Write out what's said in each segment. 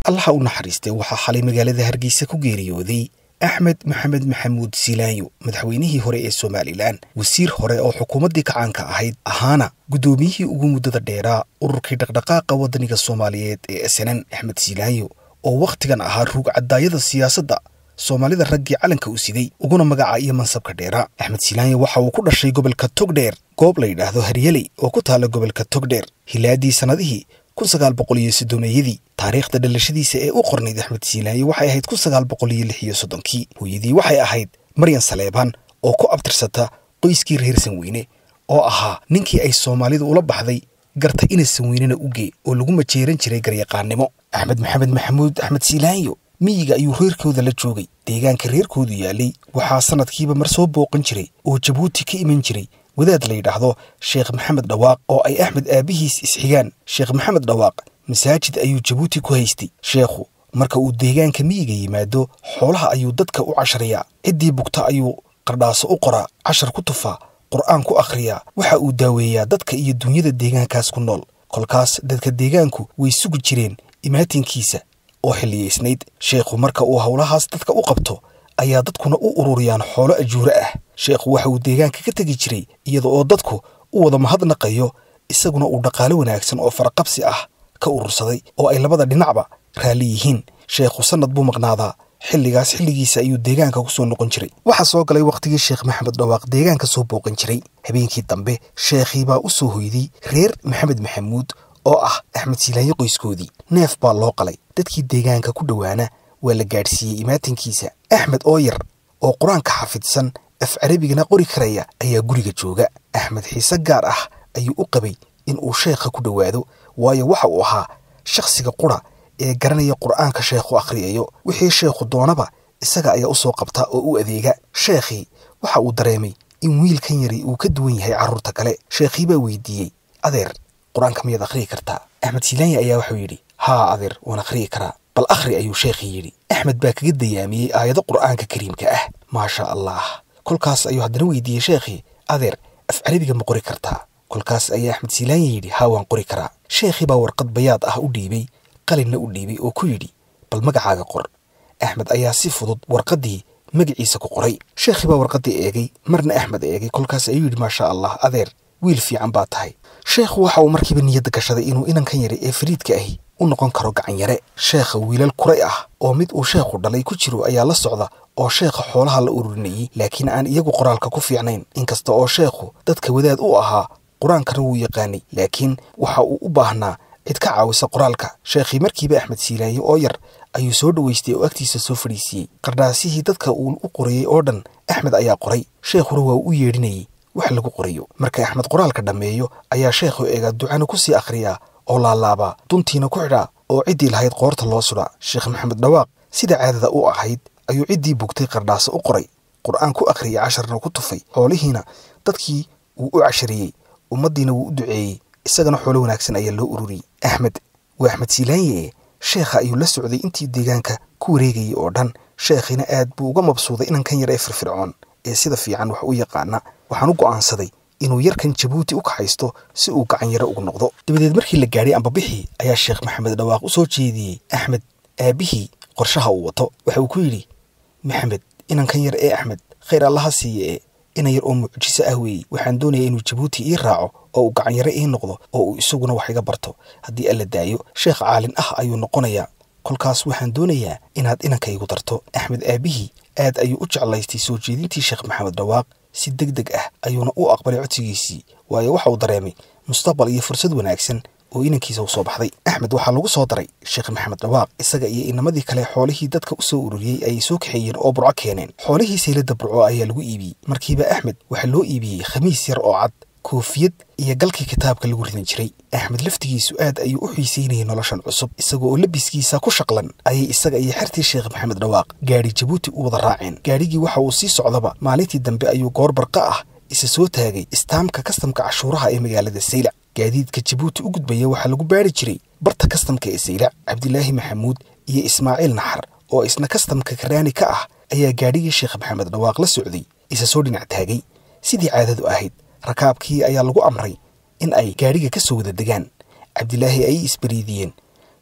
allaha u naxariistay waxaa xalay magaalada hargeysa ku geeriyooday axmed maxamed maxamuud silaanyo madaxweynihii hore ee somalilan wasiir hore oo xukuumaddii kacaanka ahayd ahaana guddoomiyihii ugu muddada dheeraa ururkii dhaqdhaqaaqa waddaniga soomaaliyeed ee snn axmed silaanyo oo wakhtigan ahaa ruug caddaayada siyaasadda soomaalida raggii calanka u siday uguna magaca iyo mansabka dheera axmed silaanyo waxa uu ku dhashay gobolka togdheer goob la yidhaahdo haryeley oo ku taalla gobolka togdheer hilaadii sannadihii kun sagaal boqol iyo soddomeeyadii taariikhda dhalashadiisa ee u qornayd axmed siilaayo waxay ahayd kun sagaal boqol iyo lix iyo soddonkii hooyadii waxay ahayd maryan saleebaan oo ku abtirsata qoyskii reer sanweyne oo ahaa ninkii ay soomaalidu ula baxday garta ina sanweynena uge oo lagu majeeran jiray garyaqaannimo axmed maxamed maxamuud axmed siilaayo miyiga ayuu reerkooda la joogay deegaanka reerkoodu yaalay waxaa sannadkiiba mar soo booqan jiray oo jabuuti ka iman jiray wadaad la yidhaahdo sheekh maxamed dhawaaq oo ay axmed aabbihiis isxigaan sheekh maxamed dhawaaq masaajid ayuu jabuuti ku haystay sheekhu marka uu deegaanka miyiga yimaado xoolaha ayuu dadka u cashariyaa ciddii bugta ayuu qardhaaso u qoraa cashar ku tufaa qur'aan ku akhriyaa waxa uu daaweeyaa dadka iyo dunyada deegaankaas ku nool kolkaas dadka deegaanku way sugi jireen imaatinkiisa oo xilliyaysnayd sheekhu marka uu howlahaas dadka u qabto ayaa dadkuna u ururiyaan xoolo ajuuro ah sheekhu waxa uu deegaanka ka tegi jiray iyada oo dadku u wada mahadnaqayo isaguna uu dhaqaalo wanaagsan oo faraqabsi ah ka urursaday oo ay labada dhinacba raalli yihiin sheekhu sannad buu maqnaadaa xilligaas xilligiisa ayuu deegaanka ku soo noqon jiray waxaa soo galay wakhtigii sheekh maxamed dhawaaq deegaanka soo booqan jiray habeenkii dambe sheekhii baa u soo hoyday reer maxamed maxamuud oo ah axmed siilaayo qoyskoodii neef baa loo qalay dadkii deegaanka ku dhowaana waa la gaadhsiiyey imaatinkiisa axmed oo yar oo qur-aanka xafidsan af carabigana qori karaya ayaa guriga jooga axmed xiise gaar ah ayuu u qabay in uu sheekha ku dhowaado waayo waxa uu ahaa shakhsiga qura ee garanaya qur'aanka sheekhu akhriyayo wixii sheekhu doonaba isaga ayaa u soo qabta oo u adeega sheekhii waxa uu dareemay in wiilkan yari uu ka duwan yahay carruurta kale sheekhii baa weydiiyey adeer qur-aanka miyaad akhriyi kartaa axmed silaanya ayaa wuxuu yidhi haa adeer waan akhriyi karaa bal akhri ayuu sheekhii yidhi axmed baa kaga dayaamiyey aayado qur'aanka kariimka ah maasha allah kolkaas ayuu haddana weydiiyey sheekhii adeer af carabiga ma qori kartaa kolkaas ayaa axmed silaanya yidhi haa waan qori karaa sheekhii baa warqad bayaad ah u dhiibay qalinna u dhiibay oo ku yidhi bal magacaaga qor axmed ayaa si fudud warqaddii magaciisa ku qoray sheekhii baa warqaddii eegay marna axmed eegay kolkaas ayuu yidhi maasha allah adeer wiil fiican baa tahay sheekhu waxa uu markiiba niyadda gashaday inuu inankan yare ee fariidka ahi u noqon karo gacan yare sheekha wiilal kuray ah oo mid uu sheekhu dhalay ku jiro ayaa la socda oo sheekha xoolaha la ururinayey laakiin aan iyagu qoraalka ku fiicnayn inkasta oo sheekhu dadka wadaad u ahaa qur-aankana wuu yaqaanay laakiin waxa uu u baahnaa cid ka caawisa qoraalka sheekhii markiiba axmed siilaaye oo yar ayuu soo dhowaystay oo agtiisa soo fadhiisiiyey qardhaasihii dadka uu u qorayey oo dhan axmed ayaa qoray sheekhuna waa u yeedhinayey wax lagu qorayo marka axmed qoraalka dhammeeyo ayaa sheekhu eegaa ducana ku sii akhriyaa oo laalaabaa duntiina ku xidhaa oo ciddii lahayd qoorta loo sudhaa sheekh maxamed dhawaaq sida caadada u ahayd ayuu ciddii bugtay qardhaaso u qoray qur'aan ku akhriyey casharna ku tufay xoolihiina dadkii wuu u cashariyey ummaddiina wuu u duceeyey isagana xoolo wanaagsan ayaa loo ururiyey axmed waa axmed silaanye sheekha ayuu la socday intii deegaanka ku wareegayay oo dhan sheekhiina aad buu uga mabsuuday inankan yar ee firfircoon ee sida fiican wax u yaqaana waxaan u go'aansaday inuu yarkan jabuuti u kaxaysto si uu gacan yaro ugu noqdo dabadeed markii la gaadhay ambabixii ayaa sheekh maxamed dhawaaq u soo jeediyey axmed aabbihii qorshaha uu wato waxa uu ku yidhi maxamed inankan yar ee axmed khayr allaha siiye ee inan yar oo mucjiso ah weeye waxaan doonaya inuu jabuuti ii raaco oo uu gacan yaro ii noqdo oo uu isaguna wax iga barto haddii alla daayo sheekh caalin ah ayuu noqonayaa kolkaas waxaan doonayaa inaad inanka igu darto axmed aabbihii aad ayuu u jeclaystay soo jeedintii sheekh maxamed dhawaaq si deg deg ah ayuuna u aqbalay codsigiisii waayo waxa uu dareemay mustaqbal iyo fursad wanaagsan oo inankiisa u soo baxday axmed waxaa lagu soo daray sheekh maxamed dhawaaq isaga iyo inamadii kale xoolihii dadka u soo ururiyey ayay soo kaxeeyeen oo burco keeneen xoolihii saylada burco ayaa lagu iibiyey markiiba axmed waxaa loo iibiyey khamiis yar oo cad koofiyad iyo galkii kitaabka lagu ridan jiray axmed laftigiisu aad ayuu u xiisaynayay noloshan cusub isaga oo labiskiisa ku shaqlan ayay isaga iyo xertii sheekh maxamed dhawaaq gaadhi jabuuti u wada raaceen gaadhigii waxa uu sii socdaba maalintii dambe ayuu goor barqa ah isa soo taagay istaamka kastamka cashuuraha ee magaalada saylac gaadiidka jabuuti u gudbaya waxaa lagu baari jiray barta kastamka ee saylac cabdilaahi maxamuud iyo ismaaciil naxar oo isna kastamka karaani ka ah ayaa gaadhigii sheekh maxamed dhawaaq la socday isa soo dhinac taagay sidii caadadu ahayd rakaabkii ayaa lagu amray in ay gaadhiga ka soo wada degaan cabdilaahi ayay isbariidiyeen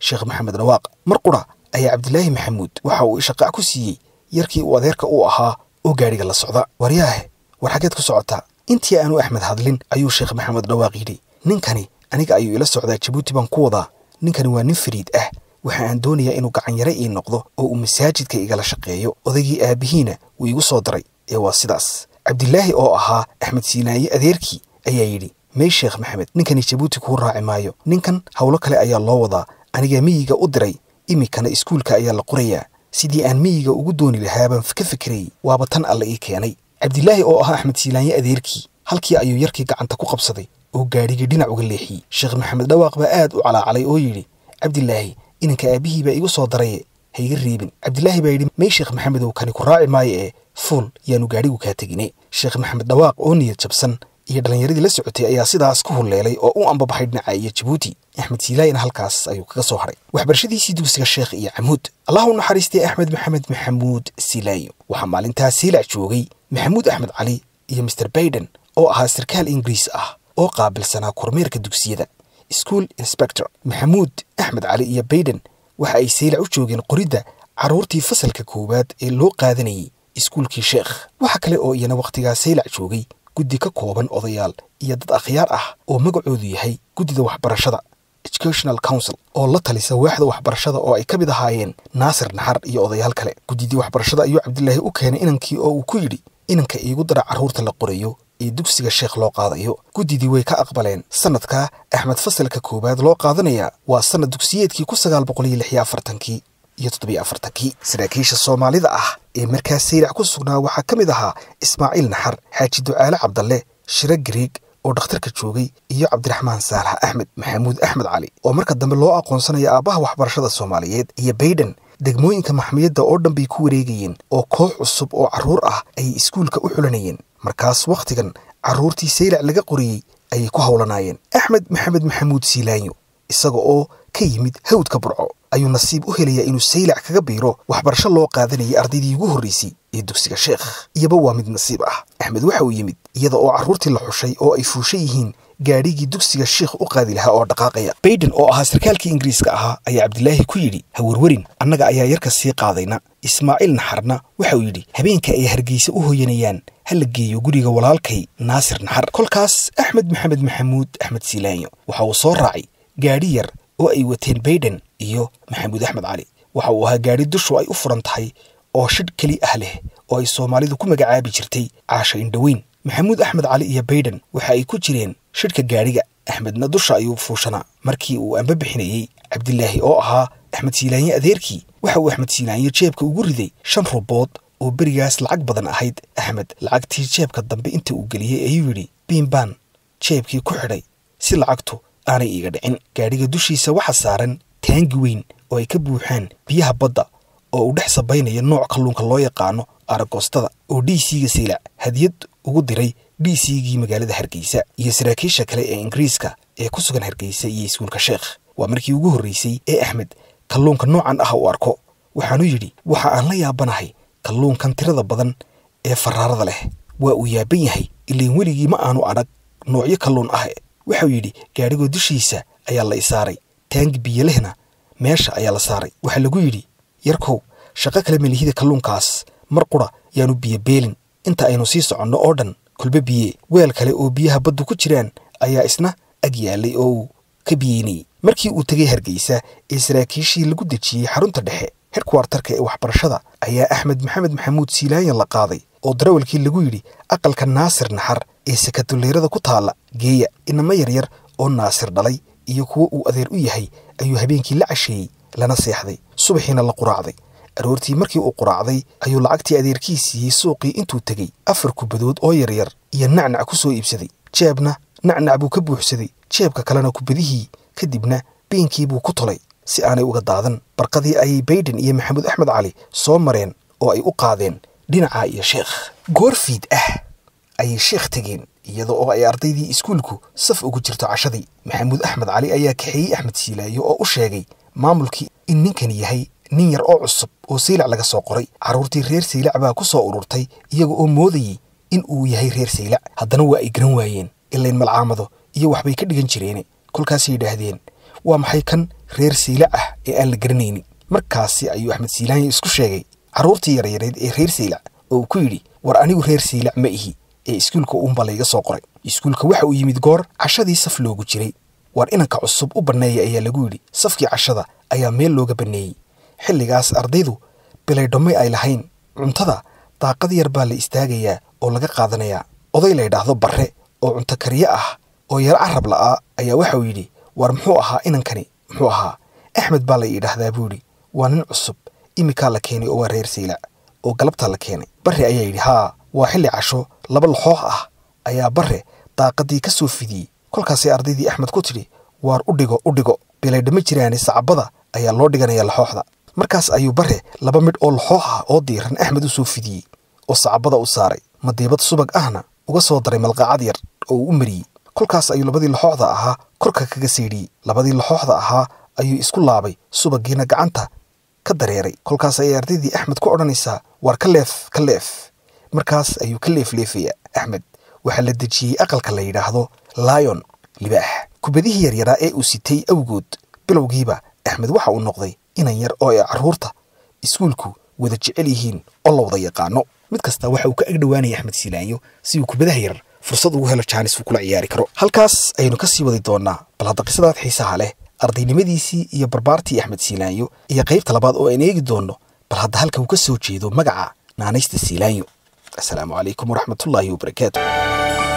sheekh maxamed dhawaaq mar qura ayaa cabdilaahi maxamuud waxa uu ishaqaac ku siiyey yarkii uu adeerka u ahaa oo gaadhiga la socda waryaahe war xaggeed ku socotaa intii aanu axmed hadlin ayuu sheekh maxamed dhawaaq yidhi ninkani aniga ayuu ila socdaa jabuuti baan ku wadaa ninkani waa nin fariid ah waxa aan doonayaa inuu gacanyare ii noqdo oo uu masaajidka igala shaqeeyo odaygii aabbihiina wuu igu soo daray ee waa sidaas cabdilaahi oo ahaa axmed siinaaye adeerkii ayaa yidhi may sheekh maxamed ninkani jabuuti kuu raaci maayo ninkan howlo kale ayaa loo wadaa aniga miyiga u diray iminkana iskuulka ayaa la qorayaa sidii aan miyiga ugu dooni lahaa baan ka fikirayy waaba tan alla ii keenay cabdilaahi oo ahaa axmed siilaanye adeerkii halkii ayuu yarkii gacanta ku qabsaday oo gaadhigii dhinac uga leexiyey sheekh maxamed dhawaaq baa aad u calaacalay oo yidhi cabdilaahi inanka aabbihii baa igu soo daraye ha iga reebin cabdilaahi baa yidhi may sheekh maxamedow kani ku raaci maayo ee fuul yaanu gaadhigu kaa tegine sheekh maxamed dhawaaq oo niyad jabsan iyo dhallinyaradii la socotay ayaa sidaas ku hulleelay oo u ambabaxay dhinaca iyo jabuuti axmed siilaayin halkaas ayuu kaga soo hadhay waxbarashadiisii dugsiga sheekh iyo camuud allah u naxariistay axmed maxamed maxamuud silaayo waxaa maalintaas siilac joogay maxamuud axmed cali iyo master baiden oo ahaa sarkaal ingiriis ah oo qaabilsanaa kormeerka dugsiyada school inspector maxamuud axmed cali iyo baiden waxa ay saylac u joogeen qoridda carruurtii fasalka koowaad ee loo qaadanayay iskuulkii sheekh waxa kale oo iyana wakhtigaas saylac joogay guddi ka kooban odayaal iyo dad akhyaar ah oo magacoodu yahay guddida waxbarashada educational council oo la talisa waaxda waxbarashada oo ay ka mid ahaayeen naasir naxar iyo odayaal kale guddidii waxbarashada ayuu cabdilaahi u keenay inankii oo uu ku yidhi inanka iigu dara carruurta la qorayo ee dugsiga sheekh loo qaadayo guddidii way ka aqbaleen sanadkaa axmed fasalka koowaad loo qaadanayaa waa sanad dugsiyeedkii ku sagaal boqol iyo lix iyo afartankii iyo toddobiyo afartankii saraakiisha soomaalida ah ee markaas saylac ku sugnaa waxaa ka mid ahaa ismaaciil naxar xaaji ducaale cabdalle shiro gariig oo dhakhtarka joogay iyo cabdiraxmaan saalax axmed maxamuud axmed cali oo marka dambe loo aqoonsanaya aabbaha waxbarashada soomaaliyeed iyo baiden degmooyinka maxmiyadda oo dhan bay ku wareegayeen oo koox cusub oo carruur ah ayay iskuulka u xulanayeen markaas wakhtigan carruurtii saylac laga qoriyey ayay ku howlanaayeen axmed maxamed maxamuud siilaanyo isaga oo ka yimid hawdka burco ayuu nasiib u helayaa inuu saylac kaga biiro waxbarasho loo qaadanayay ardaydii ugu horraysay ee dugsiga sheekh iyaba waa mid nasiib ah axmed waxa uu yimid iyada oo carruurtii la xushay oo ay fuushan yihiin gaadhigii dugsiga sheekh u qaadi lahaa oo dhaqaaqaya baiden oo ahaa sarkaalkii ingiriiska ahaa ayaa cabdilaahi ku yidhi ha werwerin annaga ayaa yarka sii qaadayna ismaaciil naxarna waxa uu yidhi habeenka ay hargeysa u hoyanayaan ha la geeyo guriga walaalkay naasir naxar kolkaas axmed maxamed maxamuud axmed siilaanyo waxa uu soo raacay gaadhi yar oo ay wateen baiden iyo maxamuud axmed cali waxa uu ahaa gaadhi dushu ay u furan tahay oo shidh keli ah leh oo ay soomaalidu ku magacaabi jirtay caasha indhoweyn maxamuud axmed cali iyo baiden waxa ay ku jireen shidhka gaadhiga axmedna dusha ayuu fuushanaa markii uu amba bixinayey cabdilaahi oo ahaa axmed siilaanye adeerkii waxa uu axmed siilaanye jeebka ugu riday shan rubood oo berigaas lacag badan ahayd axmed lacagtii jeebka dambe inta uu geliyey ayuu yidhi biinbaan jeebkii ku xidhay si lacagtu aanay iiga dhicin gaadhiga dushiisa waxa saaran taangi weyn oo ay ka buuxaan biyaha badda oo uu dhex sabaynaya nooc kalluunka loo yaqaano aragoostada oo d c-ga saylac hadiyad ugu diray d c-gii magaalada hargeysa iyo saraakiisha kale ee ingiriiska ee ku sugan hargeysa iyo iskuulka sheekh waa markii ugu horreysay ee axmed kalluunka noocan ah uu arko waxaanu yidhi waxa aan la yaabanahay kalluunkan tirada badan ee faraarada leh waa uu yaaban yahay ilain weligii ma aanu adhag noocyo kalluun ah waxau yidhi gaadhigoo dushiisa ayaa la isaaray taangi biyolehna meesha ayaa la saaray waxaa lagu yidhi yarkow shaqo kale melihida kalluunkaas mar qura yaanu biyo beelin inta aynu sii soconno oo dhan kulbe biye weel kale oo biyaha baddu ku jiraan ayaa isna ag yaalay oo uu ka biyeynayey markii uu tegay hargeysa ee saraakiishii lagu dejiyey xarunta dhexe herkwartarka ee waxbarashada ayaa axmed maxamed maxamuud siilaanyan la qaaday oo darawalkii lagu yidhi aqalka naasir naxar ee sakatuleyrada ku taalla geeya inamo yaryar oo naasir dhalay iyo kuwo uu adeer u yahay ayuu habeenkii la casheeyey lana seexday subaxiina la quraacday aroortii markii uu quraacday ayuu lacagtii adeerkii siiyey suuqii intuu tegey afar kubadood oo yaryar iyo nacnac ku soo iibsaday jeebna nacnac buu ka buuxsaday jeebka kalena kubadihii kadibna beenkii buu ku tolay si aanay uga daadan barqadii ayay baiden iyo maxamuud axmed cali soo mareen oo ay u qaadeen dhinaca iyo sheekh goorfiid ah ayay sheekh tegeen iyada oo ay ardaydii iskuulku saf ugu jirto cashadii maxamuud axmed cali ayaa kaxeeyey axmed siilaayo oo u sheegay maamulkii in ninkan yahay nin yar oo cusub oo saylac laga soo qoray carruurtii reer saylac baa ku soo ururtay iyaga oo moodayey in uu yahay reer saylac haddana waa ay garan waayeen ilayn malcaamado iyo waxbay ka dhigan jireene kolkaasay yidhaahdeen waa maxay kan reer saylac ah ee aan la garanaynin markaasi ayuu axmed siilaanyo isku sheegay carruurtii yaryareed ee reer saylac oo uu ku yidhi war anigu reer saylac ma ihi ee iskuulka uunba layga soo qoray iskuulka waxa uu yimid goor cashadii saf loogu jiray war inanka cusub u banneeya ayaa lagu yidhi safkii cashada ayaa meel looga banneeyey xilligaas ardaydu bilaydhammay ay lahayn cuntada daaqad yar baa la istaagayaa oo laga qaadanayaa oday la ydhaahdo barre oo cunto kariye ah oo yaro carab la'aa ayaa waxauu yidhi war muxuu ahaa inankani muxuu ahaa axmed baa la yidhaahdaa buu yidhi waa nin cusub imikaa la keenay oo waa reer saylac oo galabtaa la keenay barre ayaa yidhi haa waa xilli casho laba laxoox ah ayaa barre daaqadii ka soo fidiyey kolkaasay ardaydii axmed ku tidhi waar u dhigo u dhigo bilaydhama jiraane sacabada ayaa loo dhiganaya laxooxda markaas ayuu barre laba midh oo laxoox ah oo diiran axmed u soo fidiyey oo sacabada u saaray madiibad subag ahna uga soo daray malqaacad yar oo uu u mariyey kolkaas ayuu labadii laxooxda ahaa korka kaga saydhiyey labadii laxooxda ahaa ayuu isku laabay subagiina gacanta ka dareeray kolkaas ayay ardaydii axmed ku odhanaysaa waar ka leef ka leef markaas ayuu ka leefleefayaa axmed waxaa la dejiyey aqalka la yidhaahdo laayon libaax kubadihii yaryaraa ee uu sitay awgood bilowgiiba axmed waxa uu noqday inan yar oo ay carruurta iskuulku wada jecel yihiin oo la wada yaqaano mid kasta waxa uu ka agdhowaanaya axmed siilaanyo si uu kubadaha yar fursad ugu helo jaanis uu kula ciyaari karo halkaas ayaynu ka sii wadi doonnaa bal hadda qisadaad xiisaha leh ardaynimadiisii iyo barbaartii axmed siilaanyo iyo qaybta labaad oo aan eegi doonno bal hadda halka uu ka soo jeedo magaca naanaysta siilaanyo asalaamu calaykum waraxmatullaahi wabarakaatu